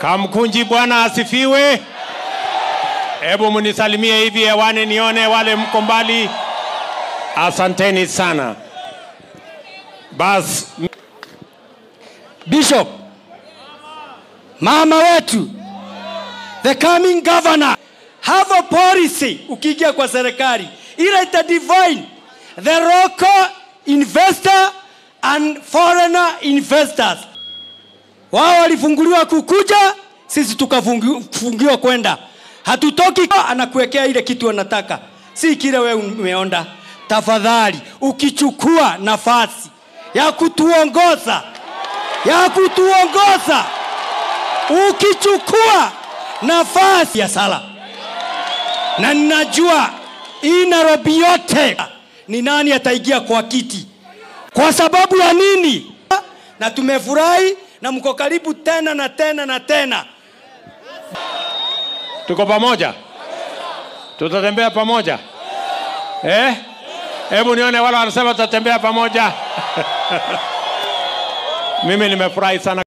Kamkunji, Bwana asifiwe. Hebu munisalimie hivi hewani nione wale mko mbali. Asanteni sana. Bas, Bishop, mama wetu, the coming governor, have a policy ukiingia kwa serikali ile ita divine the local investor and foreigner investors. Wao walifunguliwa kukuja, sisi tukafungiwa kwenda. Hatutoki, anakuwekea ile kitu anataka, si kile wewe umeonda. Tafadhali, ukichukua nafasi ya kutuongoza ya kutuongoza, ukichukua nafasi ya sala, na ninajua hii Nairobi yote ni nani ataingia kwa kiti, kwa sababu ya nini? Na tumefurahi na mko karibu tena na tena na tena. tuko pamoja, tutatembea pamoja eh? Hebu nione wale wanasema tutatembea pamoja. Mimi nimefurahi sana.